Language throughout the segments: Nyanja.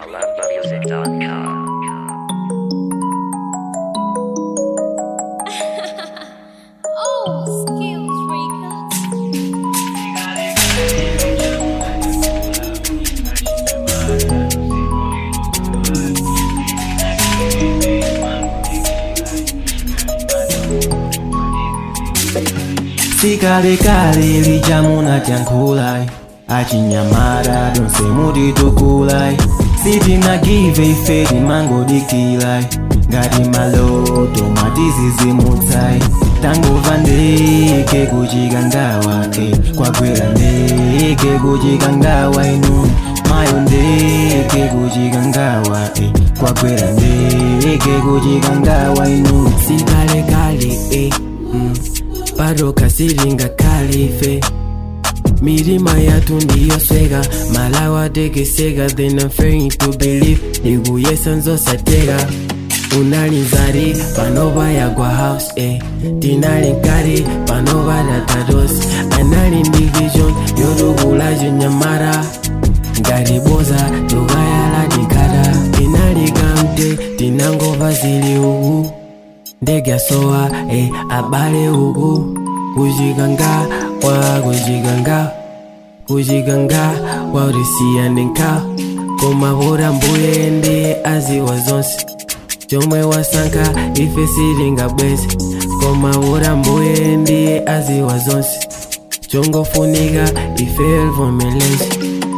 AloveMusic.com. Oh, skills records. sikalekale lijamuna tyankhulai achinyamata tonse mutitukulai sitinagive ife timangodikilai ngati maloto mwatizizimutsai tangova ndeke kuchika ngawa e kwagwera ndeke kuchika ngawa inu mayo ndeke kuchika ngawa e kwagwera ndeke kuchika ngawa inu sikalekale e mm. bado kasilinga kalife milima yatu ndiyosweka malawa tekeseka then I'm failing to believe ndikuyesa nzosateka unalinzari panova yagwa house eh. tinali nkati panova datados anali ndi vision yotukula chinyamata ngati boza tukayala tikata tinali kamte tinangova zili uku ndege asowa e abale uku kuchikanga kwa kuchikanga kuchikanga wautisiya nkha koma pota mbuye ndi aziwa zonse chomwe wasankha ife sitingabweze koma pota mbuye ndi aziwa zonse chongofunika ife livomeleze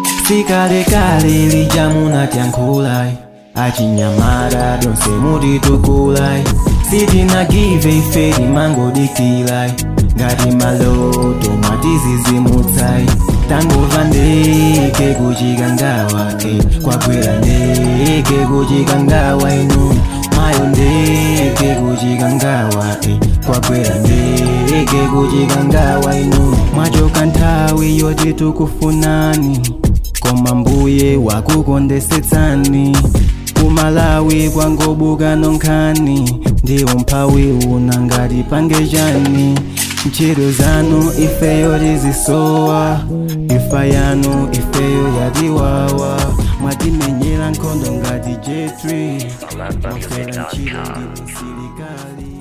sikalekale lijamuna tyankhulai achinyamata tonse mutitukulai sitinagive ife timangodikilai ngati maloto mwatizizimutsai tangova ndeke kuchika ngawa e kwagwera ndeke kuchika ngawa inu mayo ndeke kuchika ngawa e kwagwera ndeke kuchika ngawa inu mwachoka nthawi yoti tukufunani koma mbuye wakukondesetsani kumalawi kwangobuka nonkhani ndi umphawi una ngati pangejani ntchito zanu ifeyo tizisowa ifa yanu ifeyo yatiwawa mwatimenyera nkhondo ngati j3 mwafera ntchito ndi msilikali